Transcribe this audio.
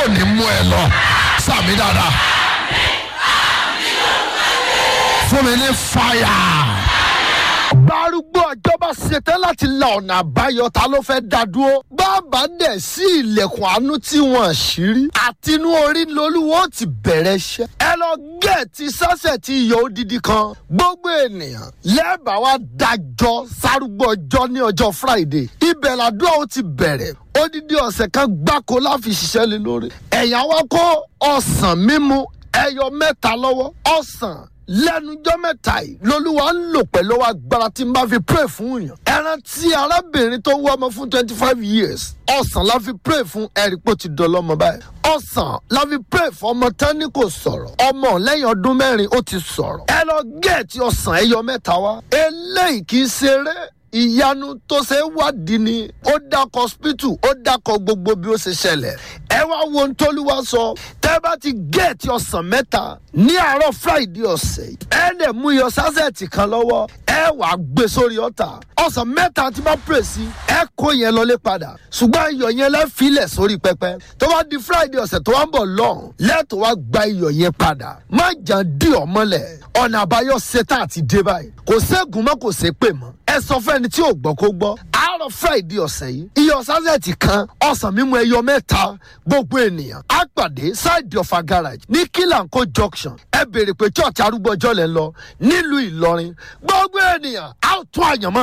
ò ní mú ẹ lọ sàmì dáadáa fún mi ní fàyà gbárùgbó ọjọ́ bá ṣetán láti la ọ̀nà àbáyọ ta ló fẹ́ dá dúró. bàbá dẹ̀ sí ilẹ̀kùn àánú tí wọ́n ṣírí. àtinú orí lolúwo ti bẹ̀rẹ̀ iṣẹ́. ẹ lọ gẹ̀ẹ́tì sọ́sẹ̀ tí iyọ̀ odidi kan. gbogbo ènìyàn lẹ́bàá wa dájọ́ sárúgbó ọjọ́ ní ọjọ́ friday. ibẹ̀ làdúrà ó ti bẹ̀rẹ̀ odidi ọ̀sẹ̀ kan gbáko láfi ṣiṣẹ́ lé lórí. ẹ̀yà wa kó ọ̀sán mímu ẹyọ mẹ́ta lọ́wọ́ ọ̀sán lẹ́nujọ́ mẹ́ta yìí lolúwa ń lò pẹ̀lú agbára tí n bá fi pray fún yàn. ẹran tí arábìnrin tó wọ́ ọmọ fún twenty five years ọ̀sán la fi pray fún ẹ̀rípò ti dọ̀lọ́mọ báyìí. ọ̀sán la fi pray fún ọmọ tán ní kò sọ̀rọ̀ ọmọ lẹ́yìn ọdún mẹ́rin ó ti sọ̀rọ̀. ẹ lọ gẹ̀ẹ́tì ọ̀sán ẹyọ mẹ́ta wá. eléyìí kì í ṣeré ìyanu tó ṣe é wádìí ni ó dákọ hospital ó dákọ gbogbo bí ó ṣe ṣẹlẹ̀ ẹ wá wo ohun tóluwa sọ tẹ́ bá ti géètì ọ̀sán mẹ́ta ní àárọ̀ friday ọ̀sẹ̀ yìí ẹ lè mú iyọ̀ sásẹ̀tì kan lọ́wọ́ ẹ wàá gbé sórí ọ̀tà ọ̀sán mẹ́ta tí bá pè sí ẹ kó yẹn lọlé padà ṣùgbọ́n iyọ̀ yẹn lẹ́ filẹ̀ sórí pẹpẹ tó bá di friday ọ̀sẹ̀ tó wá ń bọ̀ lọ́hùn lẹ́tọ̀ wá gba iyọ̀ yẹn padà má jà dí ọmọlẹ̀ ọ̀nà àbáyọ ṣetán àti dé báyìí kò ségun mọ́ kò sé pè mọ́ ẹ sọ fẹ́ni tí ò gbọ́ kó gbọ́ àárọ̀ friday ọ̀sẹ̀ yìí iyọ̀ sásẹ̀tì kan ọ̀sán mímu ẹyọ mẹ́ta gbogbo ènìyàn á pàdé side of a garage ní kílànkó junction ẹ béèrè pé church arúgbó ọjọ́ lẹ́ ń lọ nílùú ìlọrin gbogbo ènìyàn á tún àyànmọ́